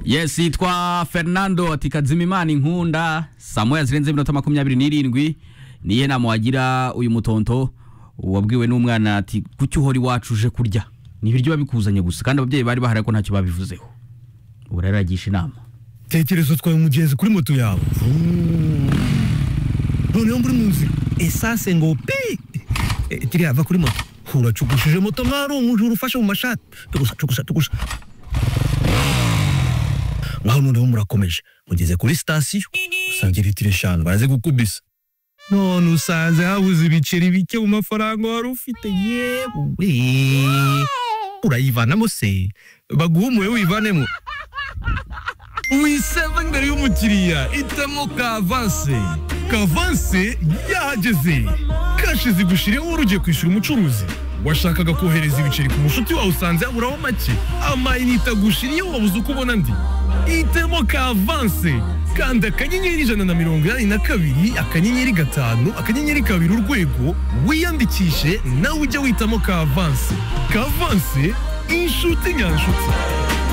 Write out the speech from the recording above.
yes yitwa fernando ati kazima imana inkunda saa moya zirenze iminota makumyabiri n'irindwi niye nama wagira uyu mutonto wabwiwe n'umwana ati kuki uhora iwacu uje kurya ni ibiryo babikuzanye gusa kandi ababyeyi bari bahari ko ntacyo babivuzeho ubu rero aragisha inama tekereza utwaye umugenzi kuri moto yawe noneho muri mu nzira esanse ngo pi Eh, kiriya va kuri moto uracugushije moto mwarungujura ufashe mu mashati tugusa tugusa tugusa ngaho noneho murakomeje mugeze kuri sitasiyo usanga litiro eshanu baraze gukubisa none usanze habuze ibiceri bike mu mafaranga wari ufite yewe urayivanamo se baguhumuye wivanemo wiseva imbere y'umukiriya hitamo kavanse kavanse yahageze kashi zigushiriyeho wari ugiye kwishyura umucuruzi washakaga kohereza ibiceri ku mushuti wawe usanze yaburaho make amayinite agushiriyeho wabuze uko ubona ndi hitamo kavanse kanda akanyenyeri ijana na mirongo inani na kabiri akanyenyeri gatanu akanyenyeri kabiri urwego wiyandikishe nawe ujye witamo kavanse kavanse inshuti nyanshuti